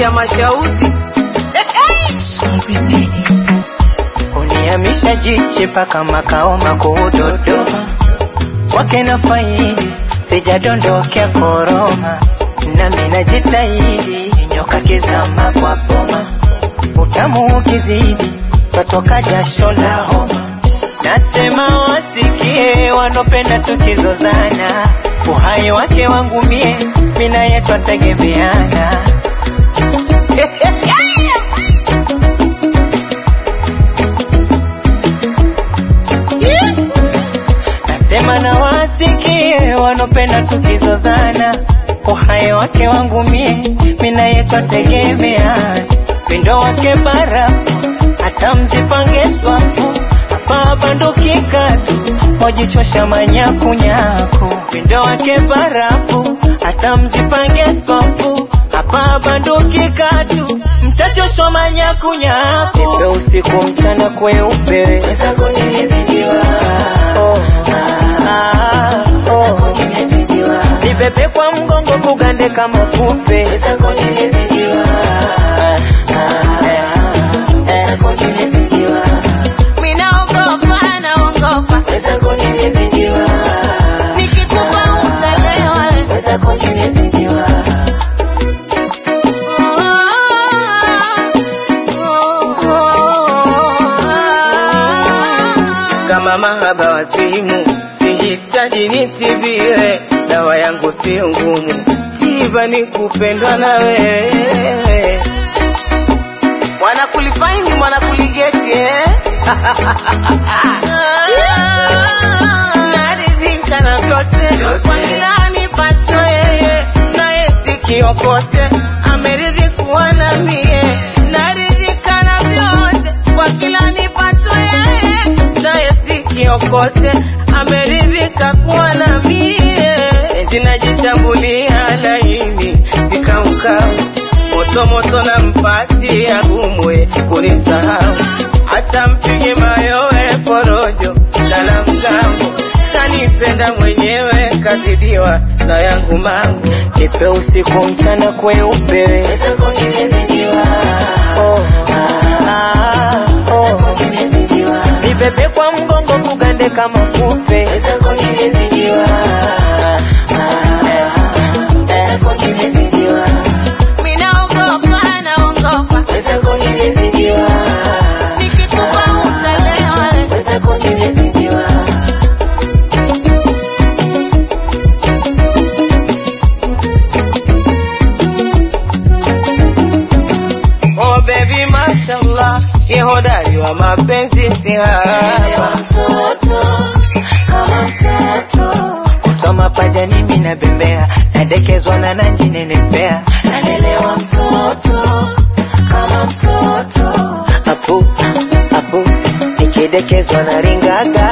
ya mashauzi Unihamisha jiche paka makao makuu Dodoma, wake na faidi sijadondokea koroma, nami najitahidi nyoka kizama kwa boma, utamu ukizidi twatoka jasho la homa. Nasema wasikie wanopenda tukizozana, uhai wake wangu mie, mina yetu twategemeana. Nasema na wasikie wanopenda tukizozana, uhai wake wangu mie, mina yetu ategemeana. Pendo wake barafu, hata mzipange swafu, hapa bandukika tu, mojichosha manyakunyaku. Pendo wake barafu, hata mzipange swafu, hapa bandukika tu, mtachoshwa manyakunyaku. Nipe usiku mchana kweupe, weza kunizidiwa oh. Ah, oh. Nibebe kwa mgongo kugande kama kupe minaogopa naogopa nikikupa utalewa kama mahaba wazimu sihitaji nitibiwe dawa yangu sio ngumu tiba ni kupendwa na wewe wanakulifaini wanakuligeti eh? naridhika na vyote kwa kila anipacho yeye naye sikiokote ameridhi kuwa na mie naridhika na vyote kwa kila anipacho yeye naye sikiokote ameridhika kuwa na mie zinajitambulia laini sikaukau moto moto na mpati agumwe kunisahau hata mpige mayowe porojo lala mgambo kanipenda mwenyewe kazidiwa na yangu mangu Nipe usiku mchana kweupe oh. Ah, oh. Nibebe kwa mgongo kugande kama kupe minaogopa naogopa nikitupa utalewa Oh baby mashallah, ni hodari wa mapenzi si haba. Kutoa mapaja nimi na bembea nadekezwa na nanji nenepea nalelewa mtoto kama mtoto apu apu nikidekezwa na ringaga